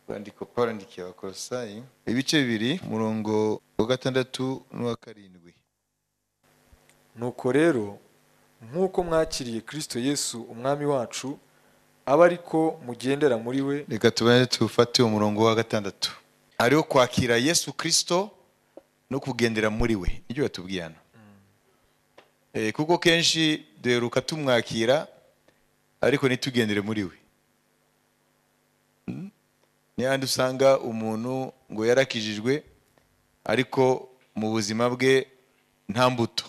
akandiko karandiki abakolosayi ibice bibiri umurongo wa gatandatu n'uwa karindwi nuko rero nk'uko mwakiriye kristo yesu umwami wacu abe ari ko mugendera muri we reka tubone tufate umurongo wa gatandatu hariho kwakira yesu kirisito no kugendera muri we nibyo batubwiye hano Eh, kuko kenshi duheruka tumwakira ariko ntitugendere muri we Mm. ni handi usanga umuntu ngo yarakijijwe ariko mu buzima bwe nta mbuto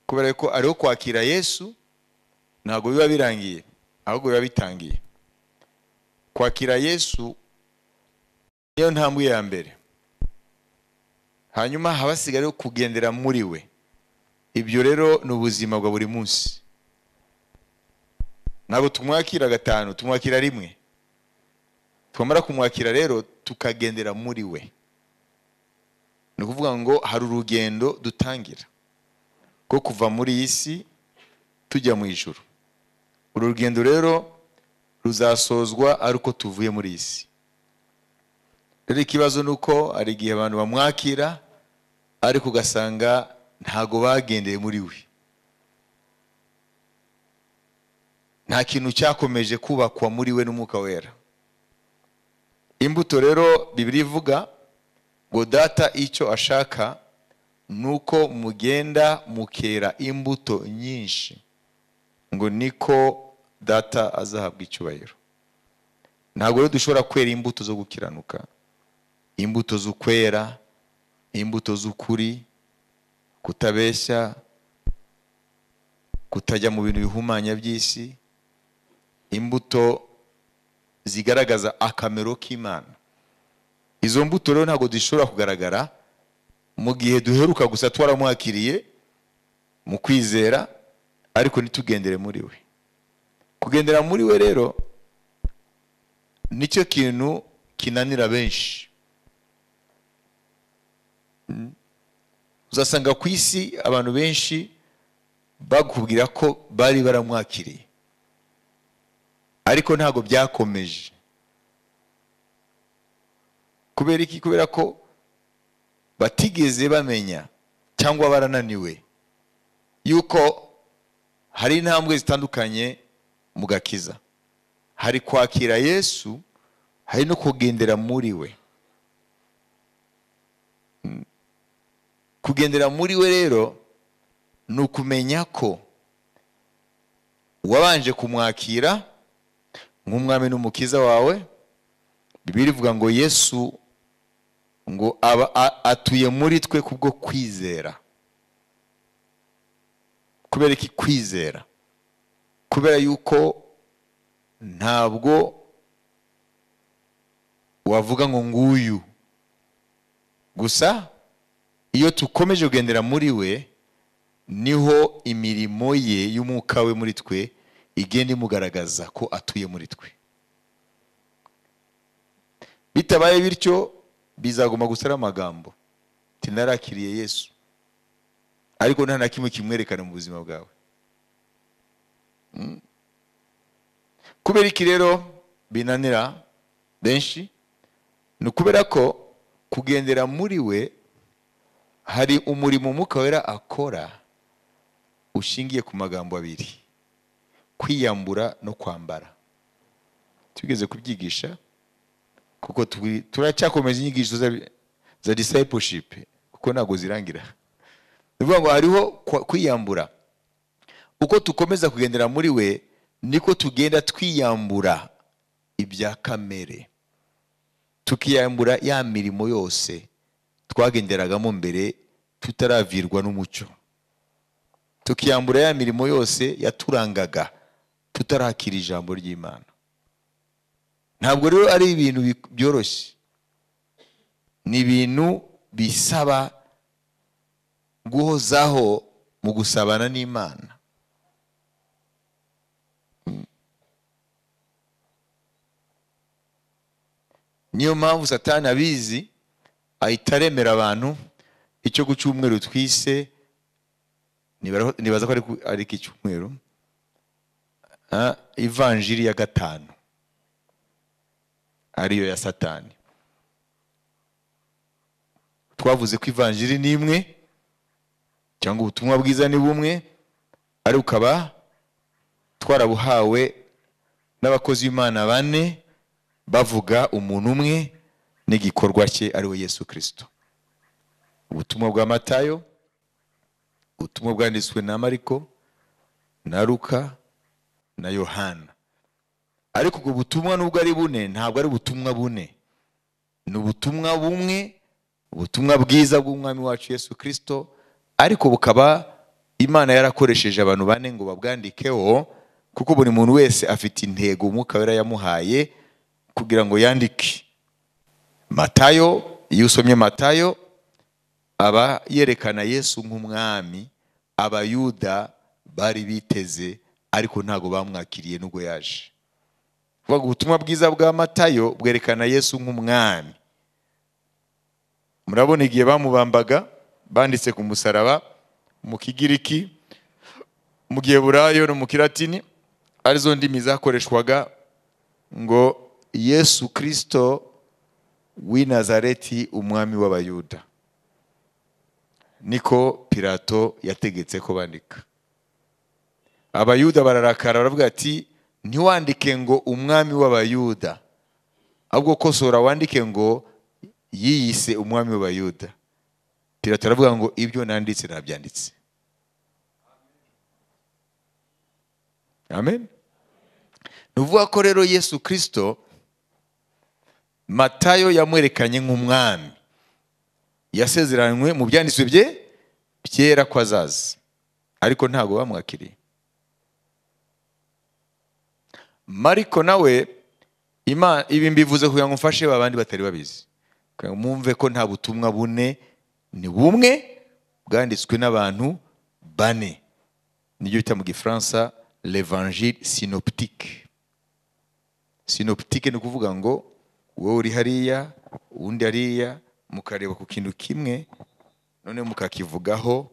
kubera ko ariho kwakira yesu ntabwo biba birangiye ahubwo biba bitangiye kwakira yesu niyo ntambwe ya mbere hanyuma haba hasigayeho kugendera muri we ibyo rero ni ubuzima bwa buri munsi ntabwo tumwakira gatanu tumwakira rimwe twamara kumwakira rero tukagendera muri we ni ukuvuga ngo hari urugendo dutangira rwo kuva muri iyi si tujya mu ijuru uru rugendo rero ruzasozwa ari uko tuvuye muri iyi si rero ikibazo ni uko hari igihe abantu bamwakira ariko ugasanga ntago bagendeye muri we nta kintu cyakomeje kubakwa muri we n'umwuka wera imbuto rero bibiri ivuga ngo data icyo ashaka ni uko mugenda mukera imbuto nyinshi ngo niko data azahabwa icyubahiro ntabwo rero dushobora kwera imbuto zo gukiranuka imbuto z'ukwera imbuto z'ukuri kutabeshya kutajya mu bintu bihumanya by'isi imbuto zigaragaza akamaro k'imana izo mbuto rero ntabwo zishobora kugaragara mu gihe duheruka gusa twaramwakiriye mu kwizera ariko ntitugendere muri we kugendera muri we rero nicyo kintu kinanira benshi Mm. uzasanga ku isi abantu benshi bakubwira ko bari baramwakiriye ariko ntabwo byakomeje kubera iki kubera ko batigeze bamenya cyangwa barananiwe yuko hari intambwe zitandukanye mu gakiza hari kwakira yesu hari no kugendera muri we Mm. kugendera muri we rero ni ukumenya ko wabanje kumwakira nk'umwami n'umukiza wawe bibiri ivuga ngo yesu ngo aba a- atuye muri twe kubwo kwizera kubera iki kwizera kubera yuko ntabwo wavuga ngo nguyu gusa iyo tukomeje kugendera muri we niho imirimo ye y'umwuka we muri twe igenda imugaragaza ko atuye muri twe bitabaye bityo bizaguma gusa ari amagambo tinarakiriye yesu ariko nta na kimwe kimwerekana mu buzima bwawe Mm. kubera iki rero binanira benshi ni ukubera ko kugendera muri we hari umurimo umwuka wera akora ushingiye ku magambo abiri kwiyambura no kwambara tugeze kubyigisha kuko turi- turacyakomeza inyigisho za- za discipleship kuko ntabwo zirangira ni ukuvuga ngo hariho kwa- kwiyambura uko tukomeza kugendera muri we niko tugenda twiyambura ibya kamere tukiyambura ya mirimo yose twagenderagamo mbere tutaravirwa n'umucyo tukiyambura ya mirimo yose yaturangaga tutarakira ijambo ry'imana ntabwo rero ari ibintu bi- byoroshye ni ibintu bisaba guhozaho mu gusabana n'imana niyo mpamvu satani abizi ahita aremera abantu icyo ku cyumweru twise nibara- nibaza ko ari ku- ari iki cyumweru ah, ivanjiri ya gatanu ariyo ya satani twavuze ko ivanjiri ni imwe cyangwa ubutumwa bwiza ni bumwe ariko ukaba twarabuhawe n'abakozi b'imana bane bavuga umuntu umwe n'igikorwa cye ariwe yesu kirisito ubutumwa bwa matayo ubutumwa bwanditswe na mariko na luka na yohana ariko ubwo butumwa nubwo ari bune ntabwo ari ubutumwa bune ni ubutumwa bumwe ubutumwa bwiza bw'umwami wacu yesu kirisito ariko bukaba imana yarakoresheje abantu bane ngo babwandikeho kuko buri muntu wese afite intego umwuka wera yamuhaye kugira ngo yandike matayo iyo usomye matayo aba yerekana yesu nk'umwami abayuda bari biteze ariko ntabwo bamwakiriye nubwo yaje kuvuga ubutumwa bwiza bwa matayo bwerekana yesu nk'umwami murabona igihe bamubambaga banditse ku musaraba mu kigiriki mu giheburayo no mu kiratini arizo ndimi zakoreshwaga ngo yesu kirisito w'i nazareti umwami w'abayuda niko pirato yategetse ko bandika abayuda bararakara baravuga ati ntiwandike ngo umwami w'abayuda ahubwo kosora wandike ngo yiyise umwami w'abayuda pirato aravuga ngo ibyo nanditse ntabyanditse amen ni ukuvuga ko rero yesu kirisito matayo yamwerekanye nk'umwami yasezeranywe mu byanditswe bye byera ko azaza ariko ntabwo bamwakiriye mariko nawe ibi mbivuze kugira ngo mfashe abandi batari babizi mwumve ko nta butumwa bune ni bumwe bwanditswe n'abantu bane nibyo bita mu gifaransa levangile sinoptique sinoptique ni ukuvuga ngo wowe uri hariya uwundi hariya mukareba ku kintu kimwe noneho mukakivugaho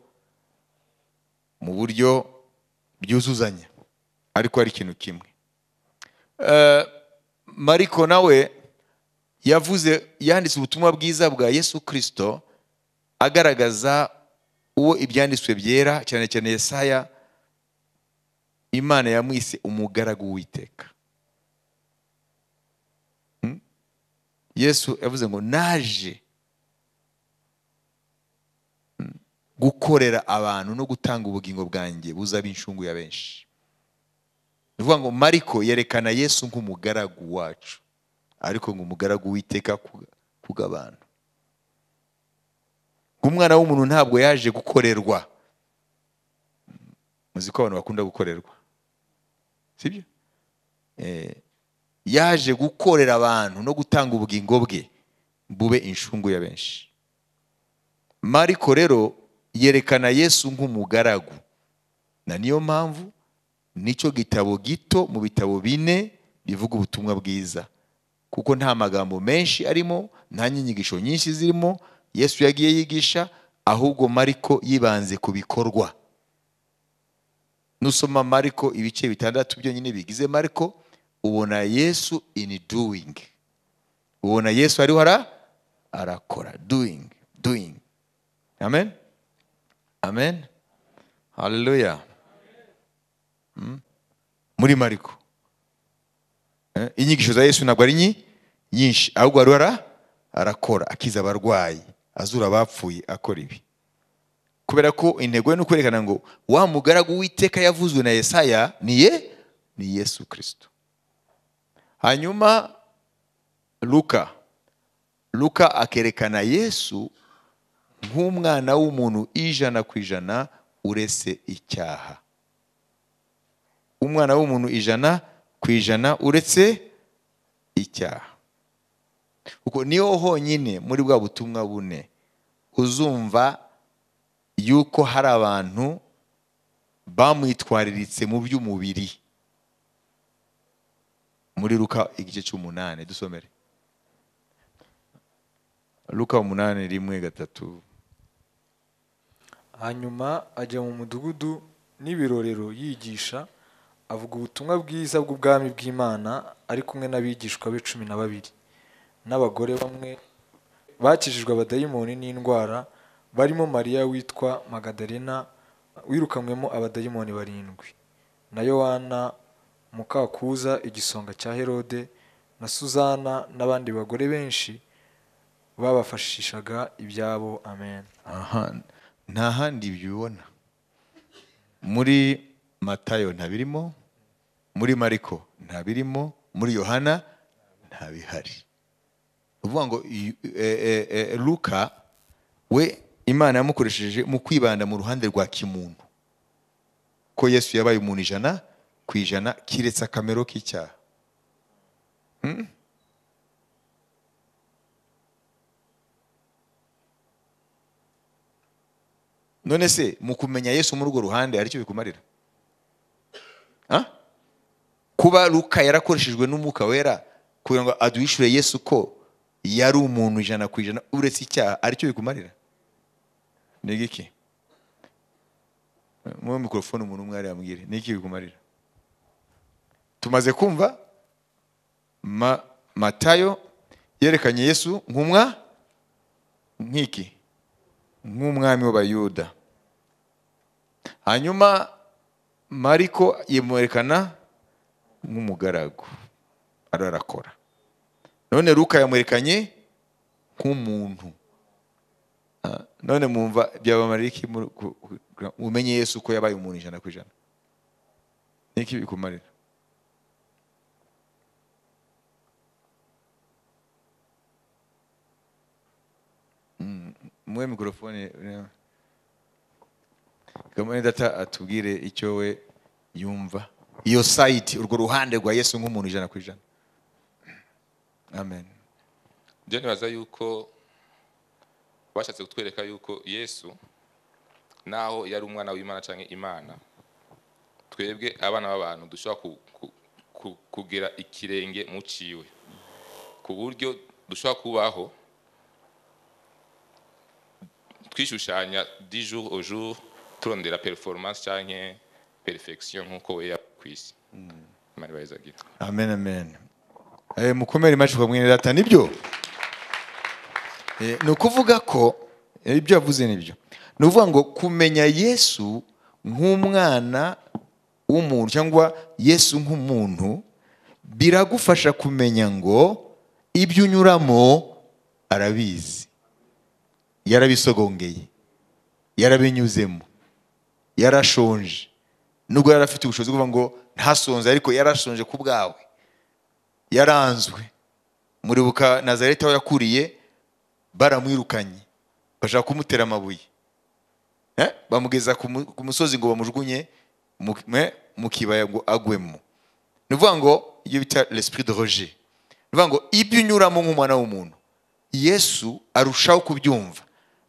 mu buryo byuzuzanya ariko ari ikintu kimwe mariko nawe yavuze yanditse ubutumwa bwiza bwa yesu kirisito agaragaza uwo ibyanditswe byera cyane cyane Yesaya imana yamwise umugaragu w'iteka yesu yavuze ngo naje gukorera abantu no gutanga ubugingo bwanjye buzaba inshungu ya benshi bivuga ngo mariko yerekana yesu nk'umugaragu wacu ariko ngo umugaragu witeka kugabana umwana w'umuntu ntabwo yaje gukorerwa muzi ko abantu bakunda gukorerwa sibyo yaje gukorera abantu no gutanga ubugingo bwe bube inshungu ya benshi mariko rero yerekana yesu nk'umugaragu na niyo mpamvu nicyo gitabo gito mu bitabo bine bivuga ubutumwa bwiza kuko nta magambo menshi arimo nta nyigisho nyinshi zirimo yesu yagiye yigisha ahubwo mariko yibanze ku bikorwa nusoma mariko ibice bitandatu byonyine bigize mariko ubona yesu ini duwingi ubona yesu ariho ara arakora duwingi duwingi amen amen haleluya muri mariko inyigisho za yesu ntabwo ari nyinshi ahubwo arora arakora akiza abarwayi azura abapfuye akora ibi kubera ko intego ye ni ukwerekana ngo wa mugaragu w'iteka yavuzwe na Yesaya ni ye ni yesu kirisito hanyuma luka luka akerekana yesu nk'umwana w'umuntu ijana ku ijana uretse icyaha umwana w'umuntu ijana ku ijana uretse icyaha kuko niho honyine muri bwa butumwa bune uzumva yuko hari abantu bamwitwariritse mu by'umubiri muri ruka igice cy'umunani dusomere ruka umunani rimwe gatatu hanyuma ajya mu mudugudu n'ibirorero yigisha avuga ubutumwa bwiza bw'ubwami bw'imana ari kumwe n'abigishwa be cumi na babiri n'abagore bamwe bakijijwe abadayimoni n'indwara barimo mariya witwa magadarena wirukanywemo abadayimoni barindwi na yohana mukakuza igisonga cya herode na suzana n'abandi bagore benshi babafashishaga ibyabo amen aha nta handi bibibona muri matayo ntabirimo muri mariko ntabirimo muri yohana ntabihari ni ukuvuga ngo i- e- e- e- luka we imana yamukoresheje mu kwibanda mu ruhande rwa kimuntu ko yesu yabaye umuntu ijana ku ijana kiretse akamero k'icyaha Hmm? none se mu kumenya yesu muri urwo ruhande hari icyo bikumarira Ah? kuba luka yarakoreshejwe n'umwuka wera kugira ngo aduhishure yesu ko yari umuntu ijana ku ijana uretse icyaha ari cyo bikumarira ni giki muri mikorofone umuntu umwe yambwire ni iki bikumarira tumaze kumva ma, matayo yerekanye yesu nk'umwa nk'iki nk'umwami w'abayuda hanyuma mariko yamwerekana nk'umugaragu ariyo arakora none luka yamwerekanye nk'umuntu Ah, none mwumva byabamarira iki muri- ku- ku- ku- umenye yesu ko yabaye umuntu ijana ku ijana niki bikumarira muhe mikorofone kamwe data atubwire icyo we yumva iyo sayiti urwo ruhande rwa yesu nk'umuntu ijana ku ijana amen byo nibaza yuko bashatse kutwereka yuko yesu naho yari umwana w'imana cyangwa imana twebwe abana b'abantu dushobora ku- ku- ku- kugera ikirenge mu ciwe ku buryo dushobora kubaho twishushanya di jour au jour turondera performance cyangwa perfection nk'uko we yari ku isi imana ibahizaga ibyo. amen amen Eh, mukomere imacupa mwene data nibyo Eh, ni ukuvuga ko eh, ibyo yavuze nibyo ni ukuvuga ngo kumenya yesu nk'umwana w'umuntu cyangwa yesu nk'umuntu biragufasha kumenya ngo ibyo unyuramo arabizi yarabisogongeye yarabinyuzemo yarashonje nubwo yari afite ubushobozi bwo kuvuga ngo ntasonze ariko yarashonje ku bwawe yaranzwe muribuka nazareti aho yakuriye baramwirukanye bashaka kumutera amabuye Eh? bamugeza ku mu- ku musozi ngo bamujugunye mu- eh, mu kibaya ngo agwemo ni ukuvuga ngo ibyo bita l'esprit de roger ni ukuvuga ngo ibyo unyuramo nk'umwana w'umuntu yesu arushaho kubyumva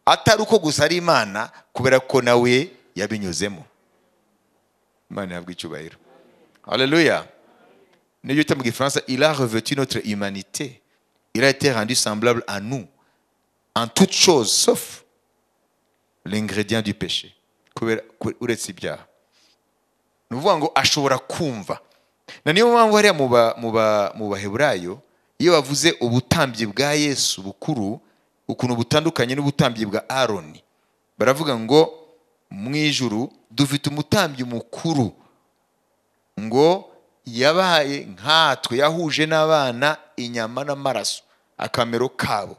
atari uko gusa ari imana kubera ko nawe yabinyuzemo imana ihabwa icyubahiro haleluya n'ibyo bita mu gifaransa il a revêtu notre humanité il a été rendu semblable à nous en toute chose sauf l'ingrédient du péché kubera ku- uretse ibyaha ni ukuvuga ngo ashobora kumva na niyo mpamvu hariya mu ba- mu ba- mu baheburayo iyo bavuze ubutambyi bwa yesu bukuru ukuntu butandukanye n'ubutambyi bwa aroni baravuga ngo mu ijuru dufite umutambyi mukuru ngo yabaye nkatwe yahuje n'abana inyama n'amaraso akamero kabo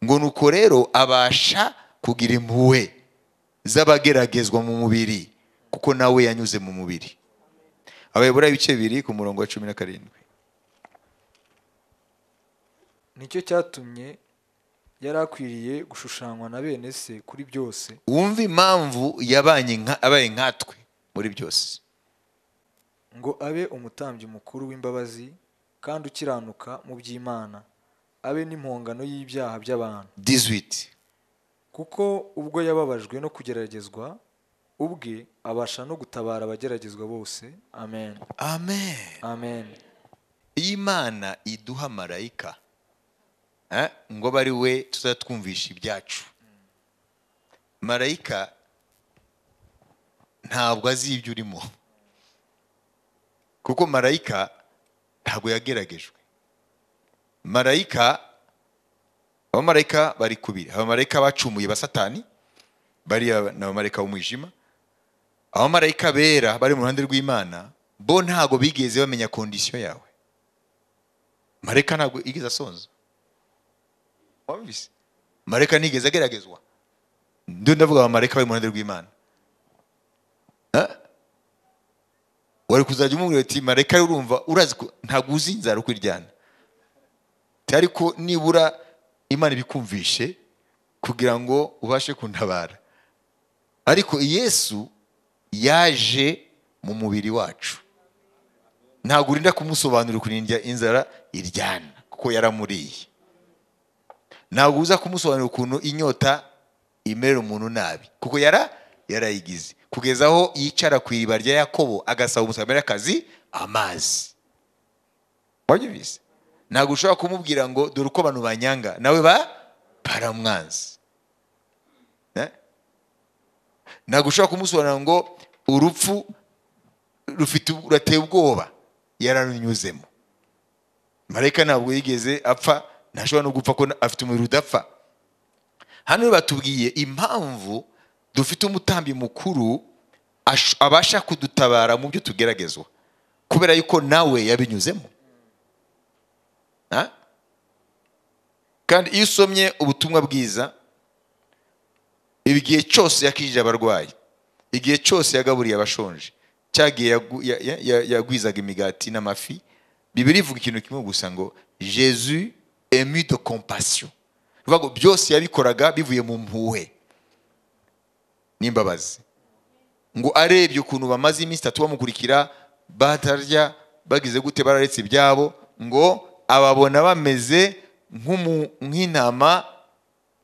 ngo nuko rero abasha kugira impuhwe z'abageragezwa mu mubiri kuko nawe yanyuze mu mubiri abayobora ibice biri ku murongo wa cumi na karindwi nicyo cyatumye yari akwiriye gushushanywa na bene se kuri byose wumve impamvu yabanye nka- abaye nkatwe muri byose ngo abe umutambyi mukuru w'imbabazi kandi ukiranuka mu by'imana abe n'impongano y'ibyaha by'abantu 18 kuko ubwo yababajwe no kugeragezwa ubwe abasha no gutabara abageragezwa bose amen amen amen iyo imana iduha marayika eh, ngo abe ari we tuzatwumvisha ibyacu marayika ntabwo azi ibyo urimo kuko marayika ntabwo yageragejwe marayika abamarayika bari kubiri abamarayika bacumuye ba satani bariya ni abamarayika b'umwijima abamarayika bera bari mu ruhande rw'imana bo ntago bigeze bamenya kondisiyo yawe marayika ntabwo igeze asonza wabibise marayika ntigeze ageragezwa ndio ndavuga abamarayika bari mu ruhande rw'imana Eh? wari kuzajya umubwira uti marayika urumva urazi ko ntabwo uzi inzara uko iryana Ati, ariko nibura imana ibikumvishe kugira ngo ubashe kuntabara ariko yesu yaje mu mubiri wacu ntabwo urinda kumusobanurira ukuntu inzara iryana kuko yaramuriye ntabwo uza kumusobanurira ukuntu inyota imerera umuntu nabi kuko yara yarayigize kugeza aho yicara ku iriba rya yakobo agasaba umusamariyakazi amazi wabyumvise ntabwo ushobora kumubwira ngo dore uko abantu banyanga nawe ba baramwanzi Eh? ntabwo ushobora kumusobanurira ngo urupfu rufite rurateye ubwoba yararunyuzemo marayika ntabwo yigeze apfa ntashobora no gupfa ko afite umubiri udapfa hano rero batubwiye impamvu dufite umutambi mukuru ash- abasha kudutabara mu byo tugeragezwa kubera yuko nawe yabinyuzemo Ha? kandi iyo usomye ubutumwa bwiza igihe cyose yakijije abarwayi igihe cyose yagaburiye abashonje cya gihe yagu- ya- ya- ya- yagwizaga imigati n'amafi bibiri ivuga ikintu kimwe gusa ngo jesu emu de compassion bivuga ngo byose yabikoraga bivuye mu mpuhwe n'imbabazi ngo arebye ukuntu bamaze iminsi itatu bamukurikira batarya bagize gute bararetse ibyabo ngo ababona bameze nk'umu- nk'intama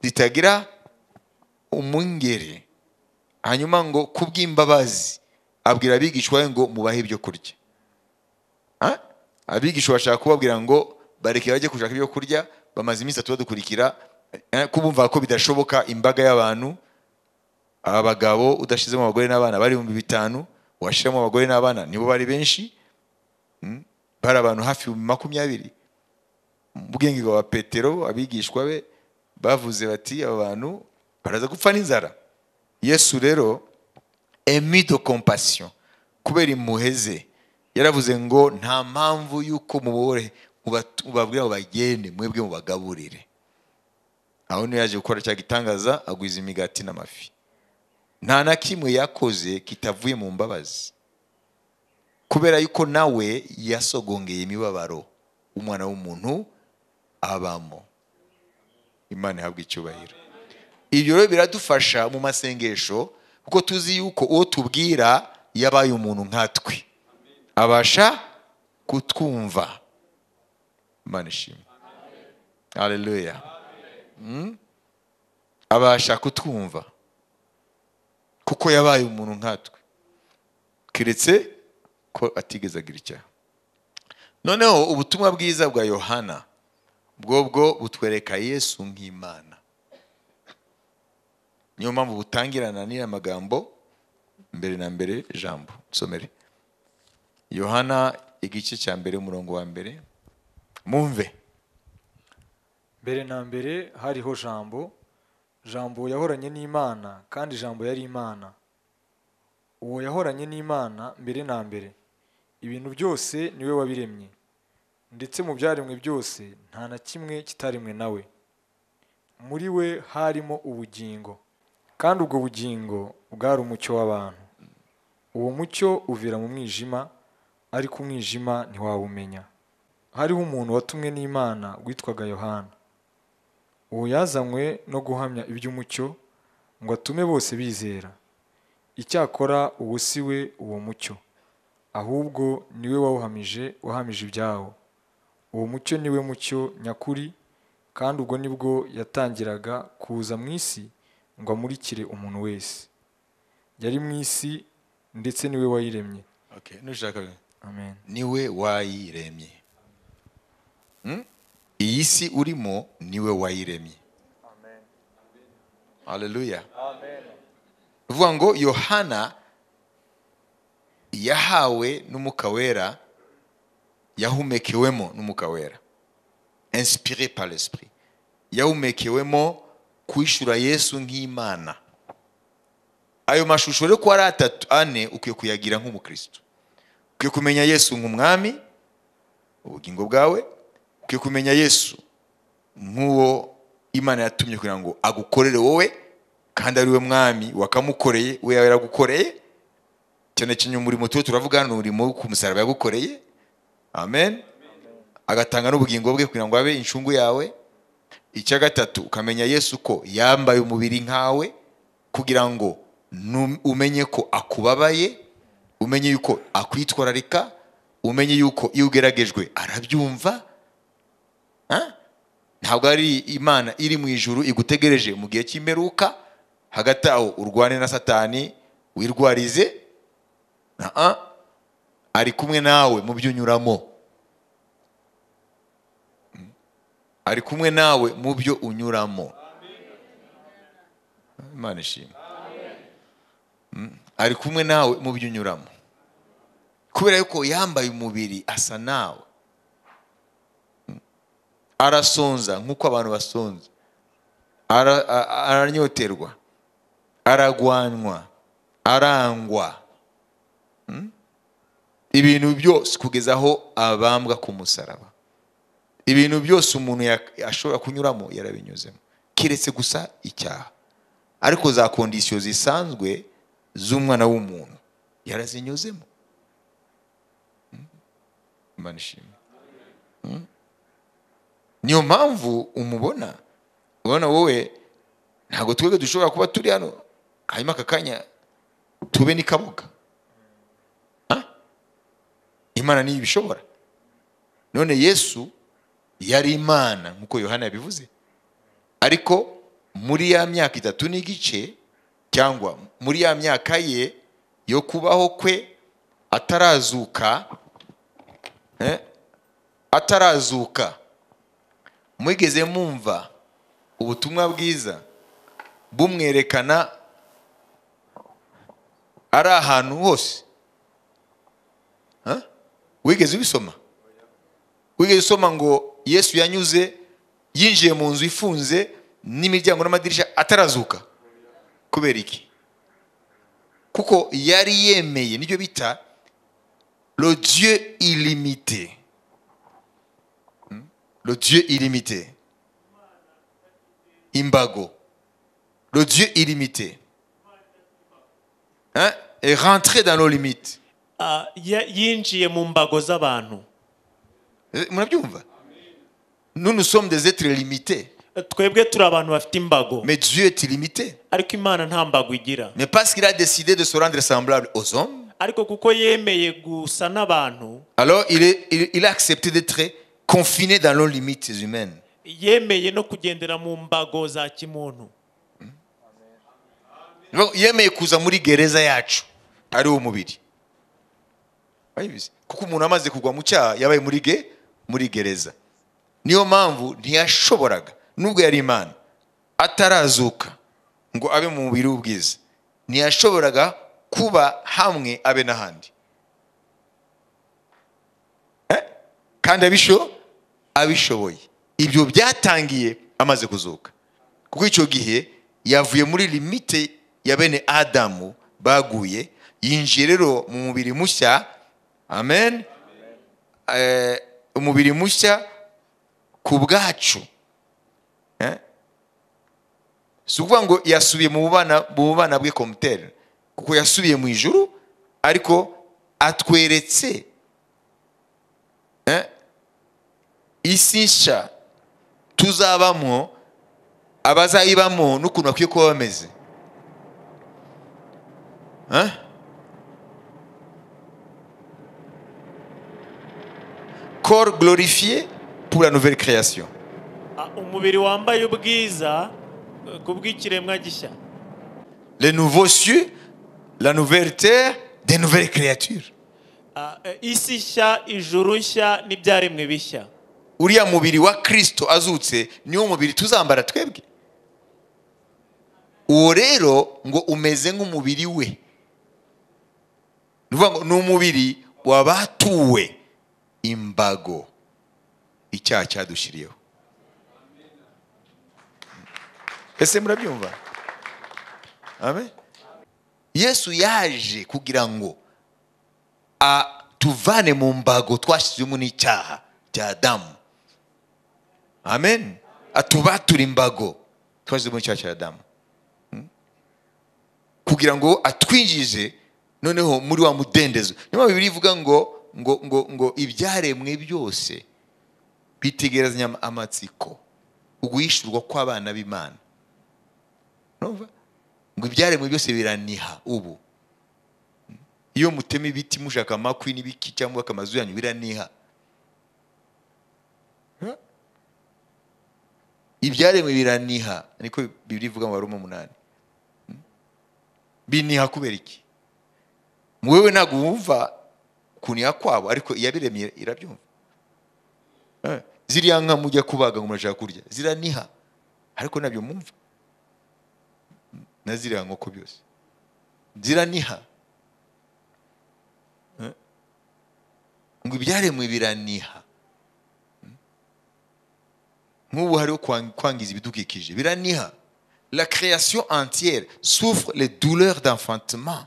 zitagira umungeri hanyuma ngo kubw'imbabazi abwira abigishwa be ngo mubahe ibyo kurya Ha? abigishwa bashaka kubabwira ngo bareke bajye gushaka ibyo kurya bamaze iminsi itatu badukurikira eh, ko bumva ko bidashoboka imbaga y'abantu abagabo udashizemo abagore n'abana bari ibihumbi bitanu washiramo abagore n'abana nibo bari benshi Mm. bari abantu hafi ibihumbi makumyabiri mu bwenge bwa petero abigishwa be bavuze bati aba bantu baraza gupfa n'inzara yesu rero emi de compassion kubera impuhwe ze yaravuze ngo nta mpamvu y'uko mubore mubat- mubabwira ngo bagende mwebwe mubagaburire aho niyo yaje gukora cya gitangaza agwiza imigati n'amafi nta na kimwe yakoze kitavuye mu mbabazi kubera yuko nawe yasogongeye imibabaro umwana w'umuntu abamo imana ihabwa icyubahiro ibyo rero biradufasha mu masengesho kuko tuzi yuko uwo tubwira yabaye umuntu nkatwe abasha kutwumva imana ishimwe haleluya Mm? abasha kutwumva kuko yabaye umuntu nkatwe keretse ko atigeze agira icyaha noneho ubutumwa bwiza bwa yohana bwo bwo butwereka yesu nk'imana niyo mpamvu butangirana n'aya magambo mbere na mbere jambo nsomere yohana igice cya mbere umurongo wa mbere mumve mbere na mbere hariho jambo jambo yahoranye n'imana kandi jambo yari imana uwo yahoranye n'imana mbere na mbere ibintu byose niwe wabiremye ndetse mu byaremwe byose nta na kimwe kitaremwe nawe muri we harimo ubugingo kandi ubwo bugingo bwari umucyo w'abantu uwo mucyo uvira mu mwijima ariko umwijima ntiwawumenya hariho umuntu watumwe n'imana witwaga yohana uwo yazanywe no guhamya iby'umucyo ngo atume bose bizera icyakora uwo si we uwo mucyo ahubwo niwe wawuhamije wahamije ibyawo uwo mucyo niwe mucyo nyakuri kandi ubwo nibwo yatangiraga kuza mu isi ngo amurikire umuntu wese yari mu isi ndetse niwe wayiremye nushaka amen niwe wayiremye Mm? iyi si urimo niwe wayiremye haleluya bivuga ngo yohana yahawe n'umwuka wera yahumekewemo n'umwuka wera inspiré par l'esprit yawumekewemo kwishura yesu nk'imana ayo mashusho rero ko ari atatu ane ukwiye kuyagira nk'umukristo ukwiye kumenya yesu nk'umwami ubugingo bwawe ukwiye kumenya yesu nk'uwo imana yatumye kugira ngo agukorere wowe kandi ari we mwami wakamukoreye we yaragukoreye cyane cyane umurimo tuba turavuga ni umurimo ku musaraba yagukoreye amen agatanga n'ubugingo bwe kugira ngo abe incungu yawe icya gatatu ukamenya yesu ko yambaye umubiri nkawe kugira ngo nu- umenye ko akubabaye umenye yuko akwitwararika umenye yuko iyo ugeragejwe arabyumva Ah? ntabwo ari imana iri mu ijuru igutegereje mu gihe cy'imperuka hagati aho urwane na satani wirwarize Aa, ari kumwe nawe mu byo unyuramo Mm. ari kumwe nawe mu byo unyuramo imana ishimwe Mm. ari kumwe nawe mu byo unyuramo kubera yuko yambaye umubiri asa nawe arasonza nk'uko abantu basonza Ara- a- aranyoterwa aragwanwa arangwa Mm? ibintu byose kugeza aho abambwa ku musaraba ibintu byose umuntu yak- ashobora kunyuramo yarabinyuzemo keretse gusa icyaha ariko za kondisiyo zisanzwe z'umwana w'umuntu yarazinyuzemo Mm? Imana ishimwe niyo mpamvu umubona ubona wowe ntabwo twebwe dushobora kuba turi hano hanyuma aka kanya tube n'ikabuga Ah? imana niyo ibishobora none yesu yari imana nk'uko yohana yabivuze ariko muri ya myaka itatu n'igice cyangwa muri ya myaka ye yo kubaho kwe atarazuka eh, atarazuka mwigeze mwumva ubutumwa bwiza bumwerekana ari ahantu hose Ha? wigeze ubisoma wigeze usoma ngo yesu yanyuze yinjiye mu nzu ifunze n'imiryango n'amadirishya atarazuka kubera iki kuko yari yemeye nibyo bita le dieu illimité le Dieu illimité. Imbago. Le Dieu illimité. Hein? Et rentrer dans nos limites. Ah, ya- yinjiye mu mbago z'abantu Eh, murabyumva? Nous, nous sommes des êtres limités. twebwe turi abantu bafite imbago Mais Dieu est illimité. ariko imana nta mbago igira Mais parce qu'il a décidé de se rendre semblable aux hommes, ariko kuko yemeye gusa n'abantu alors il, est, il, il a accepté d'être confiné dans nos limites humaines. yemeye no kugendera mu mbago za kimuntu Niyo- yemeye kuza muri gereza yacu ari wo mubiri Urabizi? kuko umuntu amaze kugwa mu cyaha yabaye muri ge muri gereza niyo mpamvu ntiyashoboraga nubwo yari imana atarazuka ngo abe mu mubiri w'ubwiza ntiyashoboraga kuba hamwe abe n'ahandi Eh? kandi abisho abishoboye ibyo byatangiye amaze kuzuka kuko icyo gihe yavuye muri limite ya bene adamu baguye yinjiye rero mu mubiri mushya amen Eh, umubiri mushya ku bwacu Eh? si ukuvuga ngo yasubiye mu bubana mu bubana bwe komutere kuko yasubiye mu ijuru ariko atweretse Eh? isi nshya tuzabamo abazayibamo n'ukuntu bakwiye kuba bameze Huh? corps glorifié pour la nouvelle création Ah, umubiri wambaye ubwiza eh, ku bw'ikiremwa gishya les nouveaux cieux la nouvelle terre des nouvelles créatures Ah, eh, isi nshya ijuru nshya n'ibyaremwe bishya uriya mubiri wa kristo azutse niwo mubiri tuzambara twebwe uwo rero ngo umeze nk'umubiri we Ni ukuvuga ngo ni umubiri wabatuwe imbago icyaha cyadushyiriyeho ese murabyumva amen yesu yaje kugira ngo atuvane mu mbago twashyizwemo n'icyaha cya adamu amen atubature imbago twashyizwemo n'icyaha cya adamu Hmm? kugira ngo atwinjize noneho muri wa mudendezo niyo bibiri ivuga ngo ngo ngo ngo ibyaremwe byose bitegerezanya ama- amatsiko uguhishurwa kw'abana b'imana Urumva? ngo ibyaremwe byose biraniha ubu iyo mutema ibiti mushaka amakwi n'ibiki cyangwa amazu yanyu biraniha ibyaremwe biraniha niko bibiri ivuga mu baroma umunani biniha kubera iki wewe ntabwo wumva kuniha kwabo ariko iyabiremye irabyumva Eh, ziriya nka mujya kubaga ngo murashaka kurya ziraniha ariko nabyo mwumva na ziriya nkoko byose ziraniha Eh, ngo ibyaremwe biraniha nk'ubu hariho kwang- kwangiza ibidukikije biraniha la création entière souffre les douleurs d'enfantement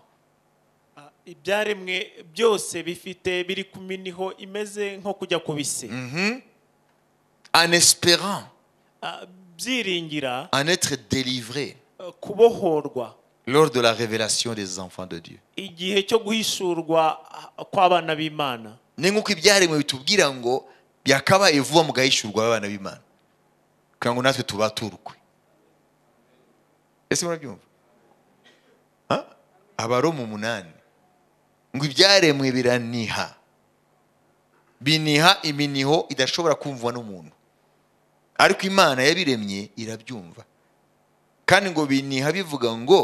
Ah, ibyaremwe byose bifite biri ku miniho imeze nko kujya ku bise Mhm. en espérant Ah, byiringira en être délivré eh, kubohorwa lors de la révélation des enfants de Dieu. igihe cyo guhishurwa ah, kw'abana b'imana ni nk'uko ibyaremwe bitubwira ngo byakabaye vuba mugahishurwa abana b'imana kugira ngo natwe tubaturwe ese murabyumva Ha? abaroma umunani ngo ibyaremwe biraniha biniha iminiho idashobora kumvwa n'umuntu ariko imana yabiremye irabyumva kandi ngo biniha bivuga ngo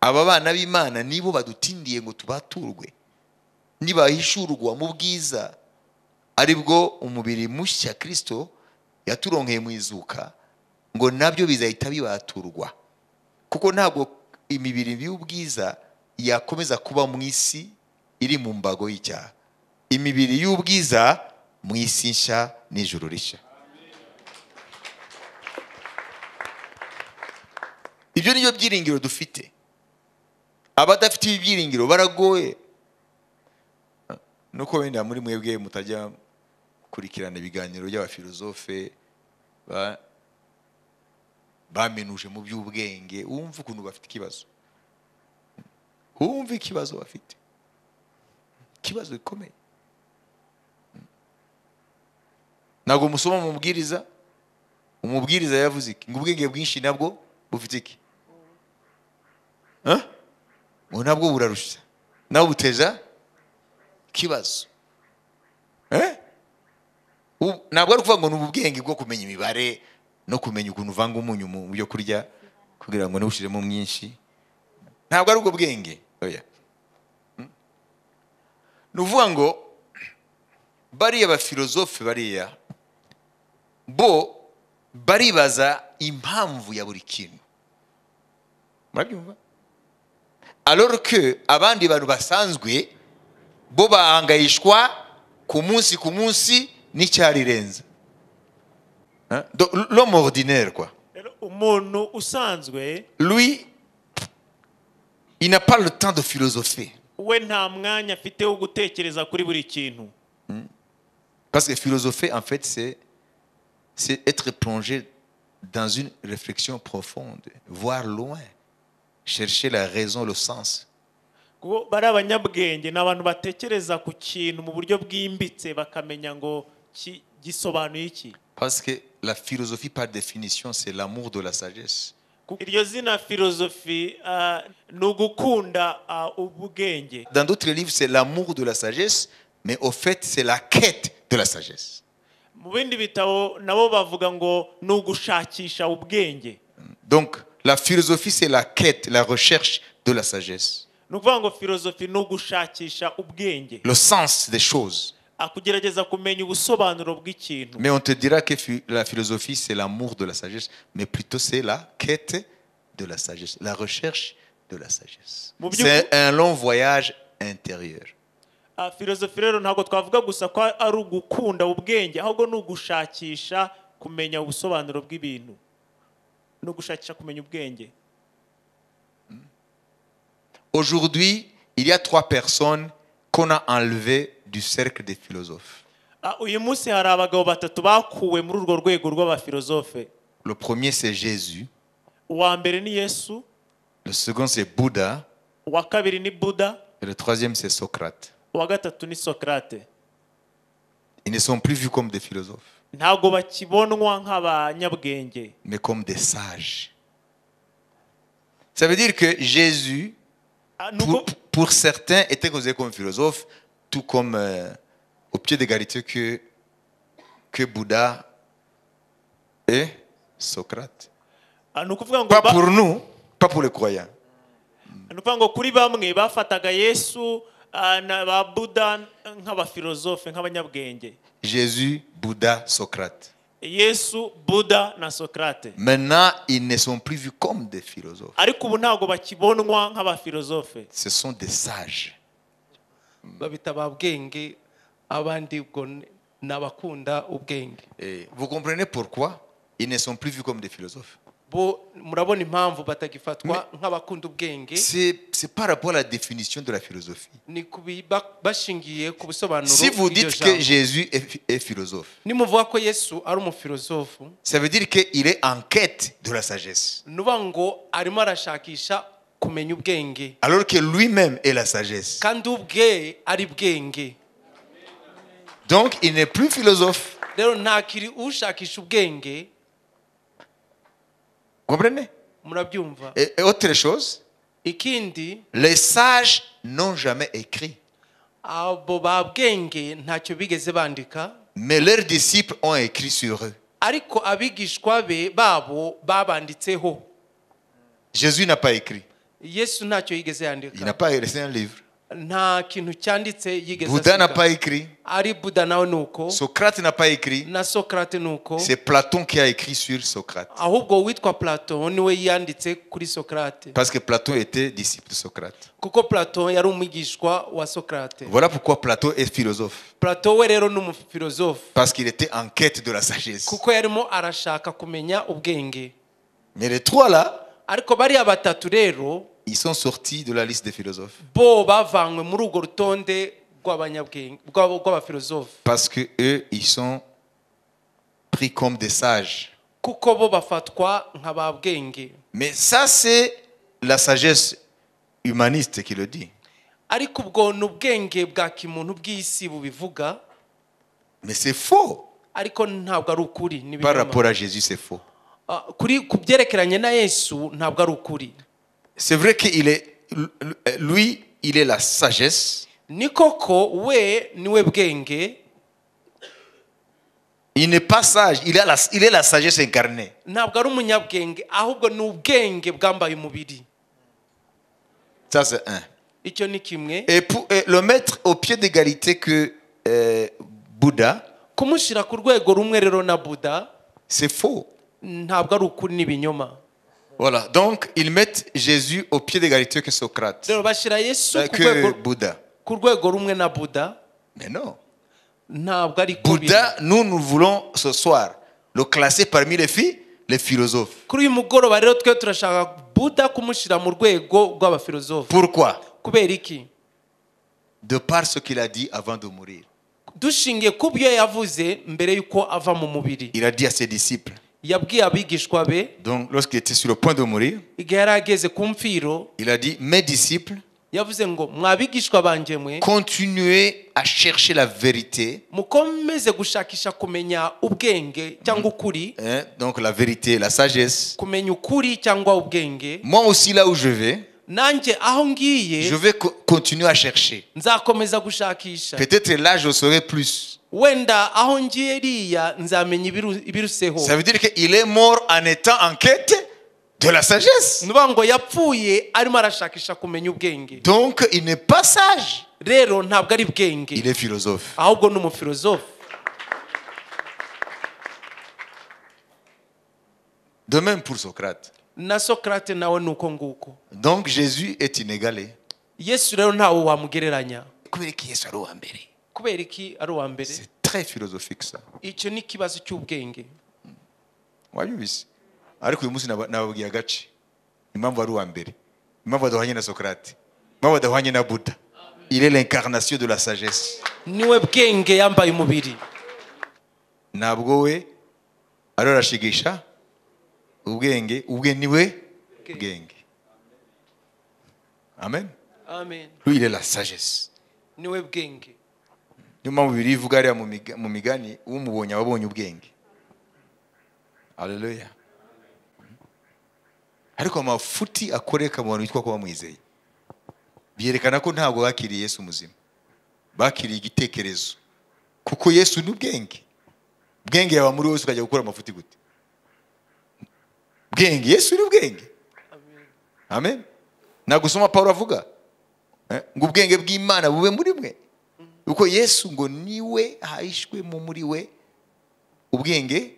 aba bana b'imana nibo badutindiye ngo tubaturwe nibahishurwa mu bwiza ari bwo umubiri mushya kirisito yaturonkeye mu izuka ngo nabyo bizahita bibaturwa kuko ntabwo imibiri y'ubwiza yakomeza kuba mu isi iri mu mbago y'icyaha imibiri y'ubwiza mu isi nshya n'ijuru rishya ibyo ni byo byiringiro dufite abadafite ibi byiringiro baragoye nuko wenda muri mwebwe mutajya kurikirana ibiganiro by'abafilozofe ba- bamenuje mu by'ubwenge wumva ukuntu bafite ikibazo wumva ikibazo bafite ikibazo gikomeye ntabwo musoma mu mubwiriza umubwiriza yavuze iki ngo ubwenge bwinshi nabwo bufite iki Huh? ngo nabwo burarusha nabwo buteza kibazo Eh? U- ntabwo ari ukuvuga ngo ni ubwenge bwo kumenya imibare no kumenya ukuntu uvanga umunyu mu byo kurya kugira ngo ntiwushiremo mwinshi ntabwo ari ubwo bwenge oya Mm. ni ukuvuga ngo bariya bafilozofe bariya bo baribaza impamvu ya buri kintu murabyumva alors que abandi bantu basanzwe bo bahangayishwa ku munsi ku munsi n'icyarirenza Hein? Donc, l'homme ordinaire quoi rero umuntu usanzwe lui il n'a pas le temps de philosopher we nta mwanya afite wo gutekereza kuri buri kintu parce que philosopher en fait c'est c'est être plongé dans une réflexion profonde voir loin chercher la raison le sens kuko bari abanyabwenge ni abantu batekereza ku kintu mu buryo bwimbitse bakamenya ngo ki- gisobanuye iki parce que la philosophie par définition c'est l'amour de la sagesse Kuko iryo zina filozofi ah, ni ugukunda ah, ubwenge dans d'autres livres c'est l'amour de la sagesse mais au fait c'est la quête de la sagesse mu bindi bitabo nabo bavuga ngo ni ugushakisha ubwenge Donc, la philosophie, c'est la quête, la recherche de la sagesse, ni ukuvuga ngo filozofi ni ugushakisha ubwenge le sens des choses. Ah, kugerageza kumenya ubusobanuro bw'ikintu Mais on te dira que phi- la philosophie, c'est l'amour de la sagesse, mais plutôt c'est la quête de la sagesse, la recherche de la sagesse. Mon Dieu. C'est un long voyage intérieur. Ah, filozofi rero ntabwo twavuga gusa ko ari ugukunda ubwenge ahubwo ni ugushakisha kumenya ubusobanuro bw'ibintu no gushakisha kumenya ubwenge Aujourd'hui, il y a trois personnes qu'on a enlevées du cercle des philosophes. Ah, uyu munsi hari abagabo batatu bakuwe muri urwo rwego rw'abafilozofe Le premier, c'est Jésus. uwa mbere ni yesu Le second, c'est Bouddha. uwa kabiri ni buda Et le troisième, c'est Socrate. uwa gatatu ni sokrate Ils ne sont plus vus comme des philosophes, ntabwo bakibonwa nk'abanyabwenge mais comme des sages. Ça veut dire que Jésus, Ah, nubwo- pour, pour certains, était considéré comme philosophe, tout comme euh, au pied d'égalité que, que Bouddha et Socrate. Ah, ni ukuvuga ngo Pas ba- pour nous, pas pour les croyants. ni ukuvuga ngo kuri bamwe bafataga yesu ah, na ba buda nk'abafilozofe nk'abanyabwenge Jésus, Bouddha, Socrate. yesu buda na sokrate Maintenant, ils ne sont plus vus comme des philosophes. ariko ubu ntabwo bakibonwa nk'abafilozofe Ce sont des sages. babita ba bwenge abandi ubwo ni ni abakunda ubwenge Et vous comprenez pourquoi ils ne sont plus vus comme des philosophes bo murabona impamvu batagifatwa nk'abakunda ubwenge C'est c'est par rapport à la définition de la philosophie. ni ku bi- ba- bashingiye ku busobanuro Si vous bw'iryo dites que jambo. Jésus est, phi- est philosophe, nimuvuga ko yesu ari umufilozofu ça veut dire qu'il est en quête de la sagesse. ni ukuvuga ngo arimo arashakisha kumenya ubwenge Alors que lui-même est la sagesse. kandi ubwe ari bwenge Donc il n'est plus philosophe. rero ntakiri ushakisha ubwenge Vous comprenez murabyumva et, et autre chose, ikindi les sages n'ont jamais écrit, abo ba bwenge ntacyo bigeze bandika mais leurs disciples ont écrit sur eux. ariko abigishwa be babo babanditseho Jésus n'a pas écrit. yesu ntacyo yigeze Il n'a yandika pas laissé un livre. nta kintu cyanditse yigeze Bouddha n'a asiga. pas écrit. ari buda nawe ni uko Socrate n'a pas écrit. na sokrate ni uko C'est Platon qui a écrit sur Socrate. ahubwo uwitwa plato niwe yanditse kuri sokrate Parce que Platon était disciple de Socrate. kuko plato yari umwigishwa wa sokrate Voilà pourquoi Platon est philosophe. plato we rero ni umufilozofu Parce qu'il était en quête de la sagesse. kuko yarimo arashaka kumenya ubwenge Mais les trois là, ariko bariya batatu rero ils sont sortis de la liste des philosophes. bo bavanywe muri urwo rutonde rw'abanyabwenge rw'abo- rw'abafilozofu Parce que eux, ils sont pris comme des sages. kuko bo bafatwa nka ba bwenge Mais ça, c'est la sagesse humaniste qui le dit. ariko ubwo ni ubwenge bwa kimuntu bw'isi bubivuga Mais c'est faux. ariko ntabwo ari ukuri ni Par ibinyoma. rapport à Jésus, c'est faux. Ah, kuri ku byerekeranye na yesu ntabwo ari ukuri C'est vrai qu'il est, lui, il est la sagesse. ni koko we niwe bwenge Il n'est pas sage, il, a la- il est la sagesse incarnée. ntabwo ari umunyabwenge ahubwo ni ubwenge bwambaye umubiri Ça, c'est un. icyo ni kimwe Et, pour, et le mettre au pied d'égalité que euh, Bouddha, kumushyira ku rwego rumwe rero na buda c'est faux. ntabwo ari ukuri ni ibinyoma Voilà, donc ils mettent Jésus au pied d'égalité que Socrate, rero bashyira yesu euh, ku rwego- que Bouddha. ku rwego rumwe na buda Mais non. ntabwo ari kubi Bouddha, nous, nous voulons ce soir le classer parmi les filles, les philosophes. kuri uyu mugoroba rero twe turashaka buda kumushyira mu rwego rw'abafilozofu Pourquoi kubera iki De par ce qu'il a dit avant de mourir. dushingiye ku byo yavuze mbere y'uko ava mu mubiri Il a dit à ses disciples, yabwiye abigishwa be donc lorsqu'il était sur le point de mourir, igihe yari ageze ku mfiro il a dit, mes disciples, yavuze ngo mwabigishwa banjye mwe continuez à chercher la vérité mukomeze gushakisha kumenya ubwenge cyangwa ukuri Hein, donc la vérité, la sagesse. kumenya ukuri cyangwa ubwenge Moi aussi, là où je vais, nanjye aho je ngiye vais co- continuer à chercher. nzakomeza gushakisha Peut-être là, je saurai plus. wenda aho ngiye riya nzamenya ibiru- ibiruseho Ça veut dire qu'il est mort en étant en quête de la sagesse. nuba ngo yapfuye arimo arashakisha kumenya ubwenge Donc, il n'est pas sage. rero ntabwo ari bwenge Il est philosophe. ahubwo ni umufilozofu De même pour Socrate. na sokrate nawe ni uko nguko Donc, Jésus est inégalé. yesu rero ntawe wamugereranya C'est kubera iki ari uwa mbere très philosophique, ça. icyo ni ikibazo cy'ubwenge Wabizi? ariko uyu munsi naba- nababwiye agace impamvu ari uwa mbere impamvu adahwanye na sokarate impamvu adahwanye na buda il est l'incarnation de la sagesse niwe bwenge yambaye umubiri ntabwo we ariwe arashigisha ubwenge ubwe ni we bwenge amen amen lui il est la sagesse niwe bwenge niyo mpamvu biri ivuga hariya mu miga- mu migani umubonye aba abonye ubwenge aleluya ariko amafuti akoreka mu bantu bitwa ko bamwizeye byerekana ko ntabwo bakiriye yesu muzima bakiriye igitekerezo kuko yesu ni ubwenge ubwenge yaba muri wese ukajya gukora amafuti gute bwenge yesu ni ubwenge amen ntabwo usoma pawulo avuga eh, ngo ubwenge bw'imana bube muri mwe kuko yesu ngo niwe hahishwemo muri we ubwenge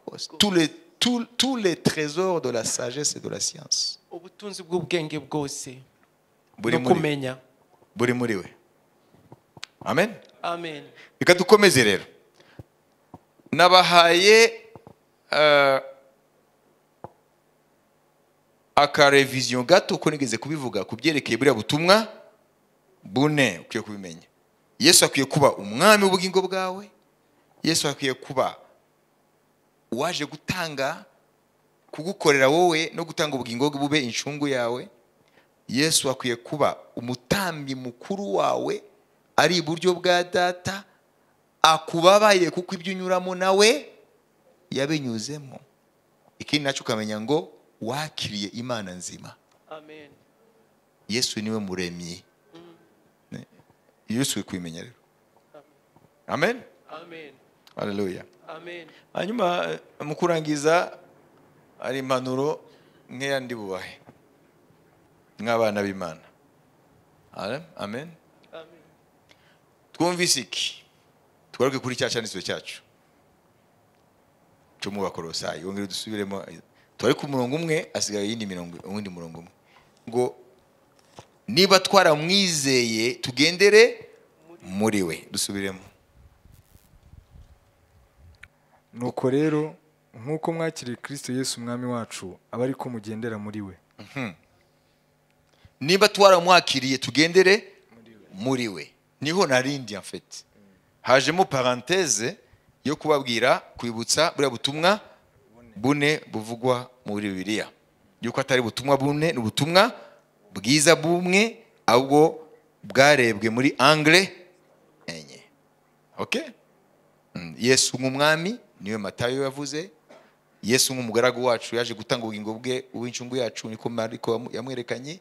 bwose. Tous les- tous- tous les trésors de la sagesse et de la science ubutunzi bw'ubwenge bwose buri no muri, kumenya buri muri we amen amen reka dukomeze rero nabahaye eh, akareviziyo gato ko nigeze kubivuga ku byerekeye buriya butumwa bune ukwiye kubimenya yesu akwiye kuba umwami w'ubugingo bwawe yesu akwiye kuba uwaje gutanga kugukorera wowe no gutanga ubugingo bwe bube incungu yawe yesu akwiye kuba umutambyi mukuru wawe ari iburyo bwa data akubabaye kuko ibyo unyuramo nawe yabinyuzemo ikindi nacyo ukamenya ngo wakiriye imana nzima amen yesu niwe muremyi Ne- yesu ukwiye kubimenya rero amen amen haleluya amen hanyuma eh, mu kurangiza hari impanuro nkeya ndi bubahe nk'abana b'imana Ale- amen amen twumvise iki tugaruke kuri cya cyanditswe cyacu cyo mu bakorosayi wongere dusubiremo tuwari ku murongo umwe hasigaye iyindi mirongo uwundi murongo umwe ngo niba twaramwizeye tugendere muri we dusubiremo nuko rero nk'uko mwakiriye kirisito yesu umwami wacu aba ari ko mugendera muri we niba twaramwakiriye tugendere muri we niho narindi afite hajemo paranteze yo kubabwira kwibutsa buriya butumwa bune buvugwa muri bibiliya yuko atari ubutumwa bune ni ubutumwa bwiza bumwe ahubwo bwarebwe muri angre enye okay? Mm, yesu nk'umwami niwe matayo yavuze yesu nk'umugaragu wacu yaje gutanga ubugingo bwe uw'incungu yacu niko mariko yamu- yamwerekanye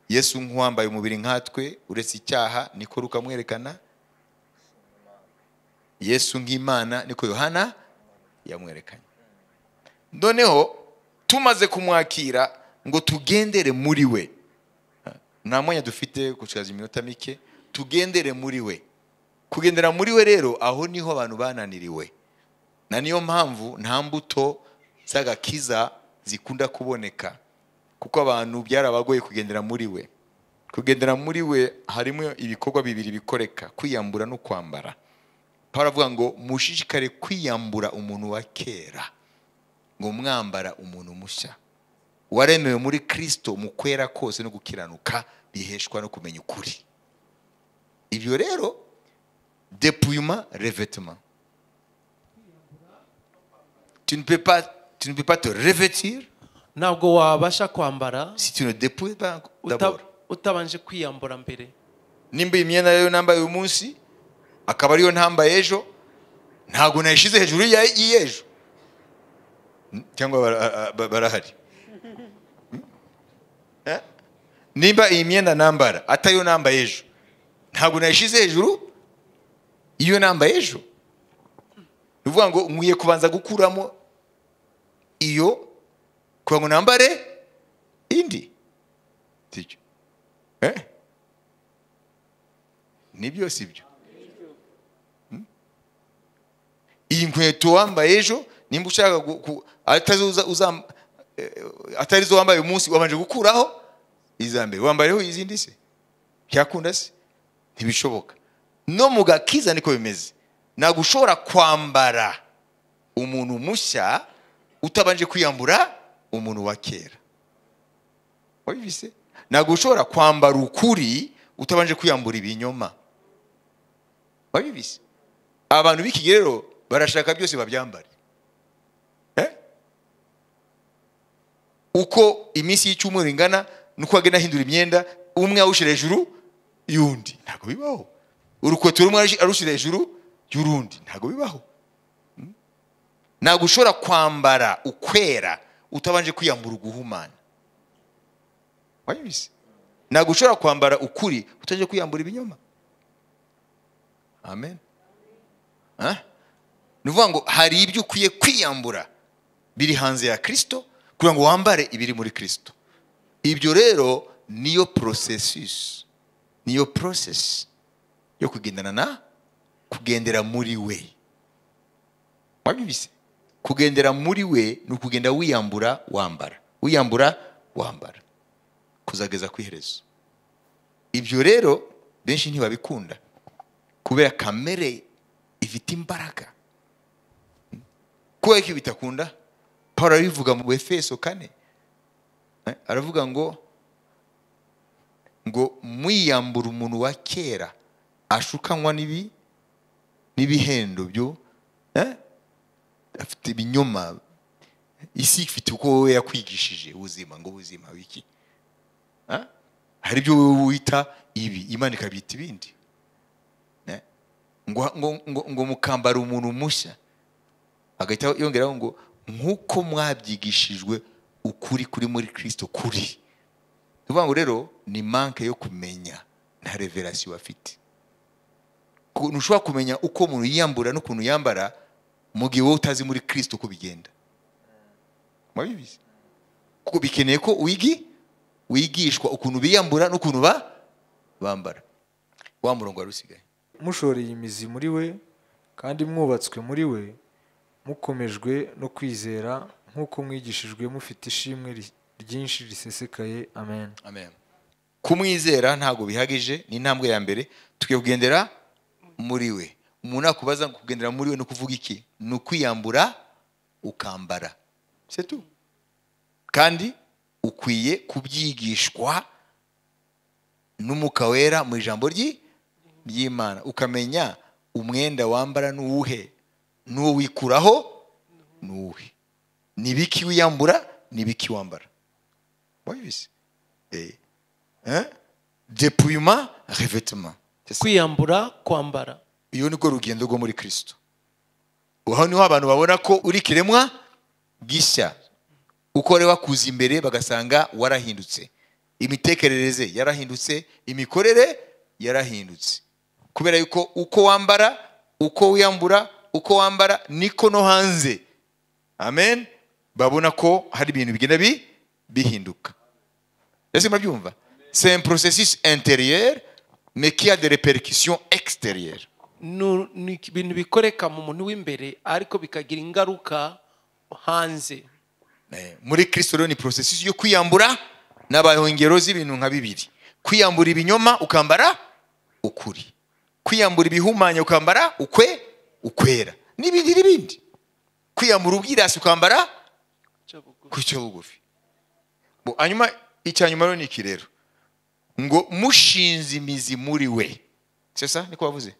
yesu nk'uwambaye umubiri nkatwe uretse icyaha niko Luka amwerekana yesu nk'imana niko yohana yamwerekanye noneho tumaze kumwakira ngo tugendere muri we nta mwanya dufite gucaza iminota mike tugendere muri we kugendera muri we rero aho niho abantu bananiriwe na niyo mpamvu nta mbuto z'agakiza zikunda kuboneka kuko abantu byarabagoye kugendera muri we kugendera muri we harimo ibikorwa bibiri bikoreka kwiyambura no kwambara pawulo avuga ngo mushishikare kwiyambura umuntu wa kera ngo mwambara umuntu mushya waremewe muri kirisito mu kwera kose no gukiranuka biheshwa no kumenya ukuri ibyo rero depuyuma revetema tu ne peux pas tu ne peux pas te revêtir ntabwo wabasha kwambara si tu ne dépouilles pas uta- d'abord utabanje kwiyambura mbere nimba iyi myenda rero nambaye uyu munsi akaba ariyo ntambaye ejo ntabwo nayishyize hejuru ya- y'ejo Mm, cyangwa bara- ba- barahari Mm? Eh? nimba iyi myenda nambara atariyo nambaye ejo ntabwo nayishyize hejuru iyo nambaye ejo ni ukuvuga ngo nkwiye kubanza gukuramo iyo kugira ngo nambare indi sibyo eh nibyo sibyo Hmm? iyi nkweto wambaye ejo nimba ushaka gu- ku- atazo uza- uza- eh, atarizo wambaye uyu munsi wabanje gukuraho iza mbere wambayeho izindi se byakunda se ntibishoboka no mu gakiza niko bimeze ntabwo ushobora kwambara umuntu mushya utabanje kwiyambura umuntu wa kera wabibise ntabwo ushobora kwambara ukuri utabanje kwiyambura ibinyoma wabibise abantu b'ikigihe rero barashaka byose babyambare Eh? uko iminsi y'icyumweru ingana nuko agenda ahindura imyenda umwe awushyira hejuru y'undi ntabwo bibaho urukweto rumwe arushyira hejuru y'urundi ntabwo bibaho ntabwo ushobora kwambara ukwera utabanje kwiyambura uguhumana wabizi ntabwo ushobora kwambara ukuri utabanje kwiyambura ibinyoma amen Ah? ni ukuvuga ngo hari ibyo ukwiye kwiyambura biri hanze ya kirisito kugira ngo wambare ibiri muri kirisito ibyo rero niyo porosesisi niyo porosesi yo kugendana na kugendera muri we wabibise kugendera muri we ni ukugenda wiyambura wambara wiyambura wambara kuzageza ku iherezo ibyo rero benshi ntibabikunda kubera kamere ifite imbaraga kubera ko ibi bitakunda paul arabivuga mu efeso kane Eh, aravuga ngo ngo mwiyambura umuntu wa kera ashukanywa n'ibi n'ibihendo byo eh, afite ibinyoma isi ifite uko wowe yakwigishije ubuzima ngo ubuzima wiki Eh? hari ibyo wowe wita ibi imana ikabyita ibindi Eh? ngo, ngo, ngo, ngo mukambara umuntu mushya agahita yongeraho ngo nk'uko mwabyigishijwe ukuri kuri muri kirisito kuri ni ukuvuga ngo rero ni manke yo kumenya na reverasiyo bafite Ku- ntushobora kumenya uko umuntu yiyambura n'ukuntu yambara mu gihe wowe utazi muri kirisito uko bigenda mwabibizi kuko bikeneye ko wigi wigishwa ukuntu biyambura n'ukuntu ba bambara wa murongo wari usigaye mushoreye imizi muri we kandi mwubatswe muri we mukomejwe no kwizera nk'uko mwigishijwe mufite ishimwe ri- ryinshi risesekaye amen amen kumwizera ntabwo bihagije ni intambwe ya mbere tukwiye kugendera muri we umuntu nakubaza ngo kugendera muri we ni ukuvuga iki ni ukwiyambura ukambara setu kandi ukwiye kubyigishwa n'umwuka wera mu ijambo ry'i- ry'imana ukamenya umwenda wambara n'uwuhe n'uwo wikuraho n'uwuhe ni ibiki wiyambura ni ibiki wambara wabibise Eh. Hein? dépouillement revêtement C'est ça. kwiyambura kwambara iyo niko rugendo rwo muri kirisito aho niho abantu babona ko uri ikiremwa gishya uko rero wakuza imbere bagasanga warahindutse imitekerereze yarahindutse imikorere yarahindutse kubera yuko uko wambara uko wiyambura uko wambara niko no hanze amen babona ko hari ibintu bigenda bi- bihinduka ese murabyumva c'est un processus intérieur mais qui a des répercussions extérieures Nu- ni ibintu bikoreka mu muntu w'imbere ariko bikagira ingaruka hanze Eh, muri kristo rero ni porosesisi yo kwiyambura n'abayongero z'ibintu nka bibiri kwiyambura ibinyoma ukambara ukuri kwiyambura ibihumanya ukambara ukwe ukwera n'ibindi n'ibindi kwiyambura ubwirasi ukambara kucyo bugufi Bo, hanyuma icya nyuma rero ni iki rero ngo mushinze imizi muri we sesa niko bavuze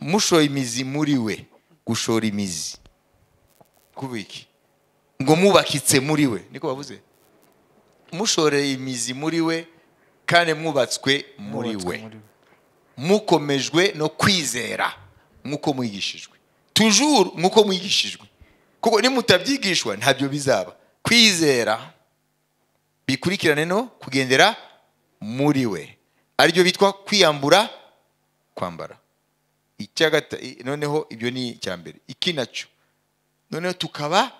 mushora imizi muri we gushora imizi kuvuga iki ngo mubakitse muri we niko bavuze mushoreye imizi muri we kandi mwubatswe muri Mwubatswe we mukomejwe no kwizera nk'uko mwigishijwe tujuru nk'uko mwigishijwe kuko nimutabyigishwa ntabyo bizaba kwizera bikurikirane no kugendera muri we aribyo bitwa kwiyambura kwambara icya gata- i- noneho ibyo ni icya mbere iki nacyo noneho tukaba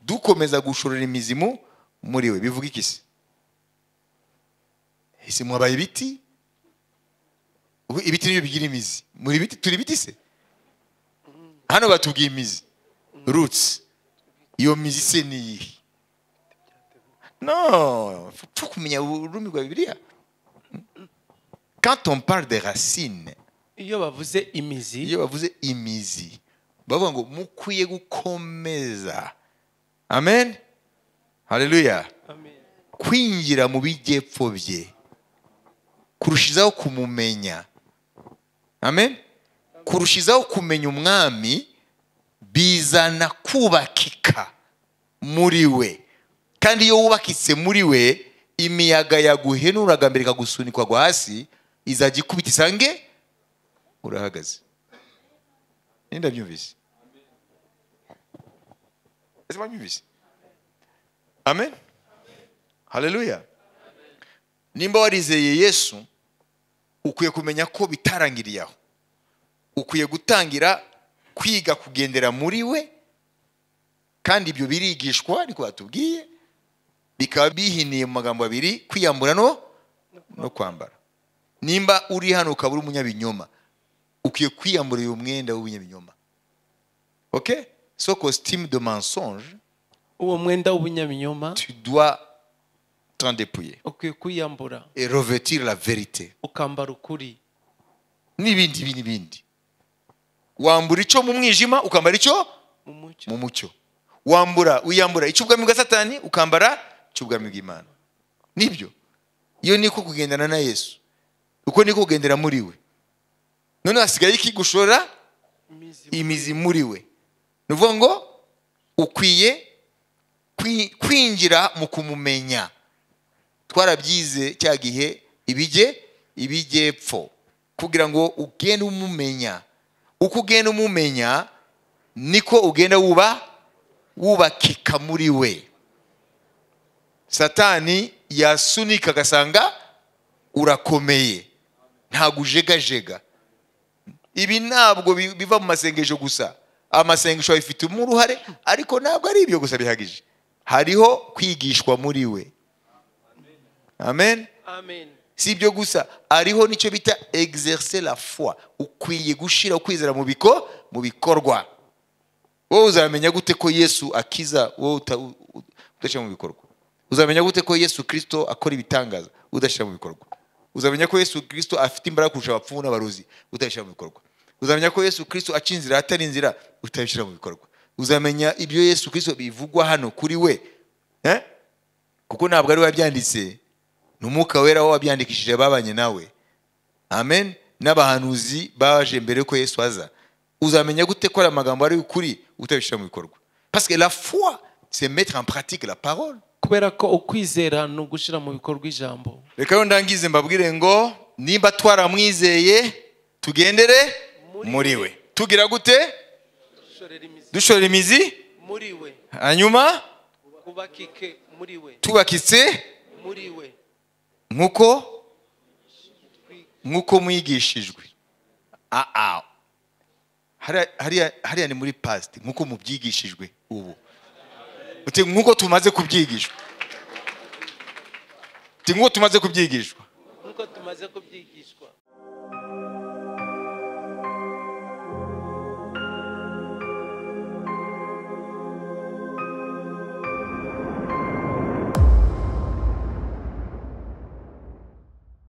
dukomeza gushorera imizimu muri we bivuga iki se ese mwabaye ibiti Ubu ibiti nibyo bigira imizi muri biti turi ibiti se hano batubwiye imizi roots iyo mizi se ni iyihe non faut kumenya ururimi rwa bibiliya quand on parle des racines iyo bavuze imizi iyo bavuze imizi bavuga ngo mukwiye gukomeza amen haleluya amen kwinjira mu bijyepfo bye kurushizaho kumumenya amen kurushizaho kumenya umwami bizana kubakika muri we kandi iyo wubakitse muri we imiyaga yaguhenuraga mbere ikagusunikwa agwa hasi izajya ikubita isange urahagaze nenda byumvise ese babyumvise amen haleluya nimba warizeye yesu ukwiye kumenya ko bitarangiriye aho ukwiye gutangira kwiga kugendera muri we kandi ibyo birigishwa ariko batubwiye bikaba bihiniye mu magambo abiri kwiyambura no no kwambara nimba uri hano ukaba uri umunyabinyoma ukwiye kwiyambura uyu mwenda w'ubunyabinyoma ok so costume de mensonge uwo mwenda w'ubunyabinyoma tu dois t'en dépouiller ukwiye kwiyambura et revêtir la vérité ukambara ukuri n'ibindi ibi n'ibindi wambura icyo mu mwijima ukambara icyo mu mucyo mu mucyo wambura wiyambura icy'ubwami bwa satani ukambara icy'ubwami bw'imana nibyo iyo niko kugendana na yesu uko niko kugendera muri we none hasigaye iki gushora imizi imizi muri we ni ukuvuga ngo ukwiye kwi- kwinjira mu kumumenya twarabyize cya gihe ibijye ibijyepfo kugira ngo ugende umumenya uko ugenda umumenya niko ugenda wuba wubakika muri we satani yasunika agasanga urakomeye ntabwo ujegajega ibi ntabwo bi- biva mu masengesho gusa amasengesho abifitemo uruhare ariko ntabwo ari ibyo gusa bihagije hariho kwigishwa muri we amen amen si ibyo gusa hariho n'icyo bita exercer la foi ukwiye gushyira ukwizera mu biko mu bikorwa wowe uzamenya gute ko yesu akiza wowe uta- u- u- udashyira mu bikorwa uzamenya gute ko yesu kirisito akora ibitangaza udashyira mu bikorwa uzamenya ko yesu kirisito afite imbaraga kurusha abapfumu n'abarozi utabishyira mu bikorwa uzamenya ko yesu kirisito aca inzira atari inzira utabishyira mu bikorwa uzamenya ibyo yesu kirisito bivugwa hano kuri we eh? kuko ntabwo ari we wabyanditse ni umwuka wera wo wabyandikishije babanye nawe amen n'abahanuzi baje mbere yuko yesu aza uzamenya gute ko ari amagambo ari ukuri utabishyira mu bikorwa parce que la foi c'est mettre en pratique la parole kubera ko ukwizera ni ugushyira mu bikorwa ijambo reka rero ndangize mbabwire ngo nimba twaramwizeye tugendere muri we tugira gute ushorera imizi dushora imizi muri we hanyuma ubakike muri we tubakitse muri we nk'uko nk'uko mwigishijwe Ah, ah. Hariya- hariya hariya ni muri past nk'uko mubyigishijwe ubu uti nk'uko tumaze kubyigishwa uti nk'uko tumaze kubyigishwa nk'uko tumaze kubyigishwa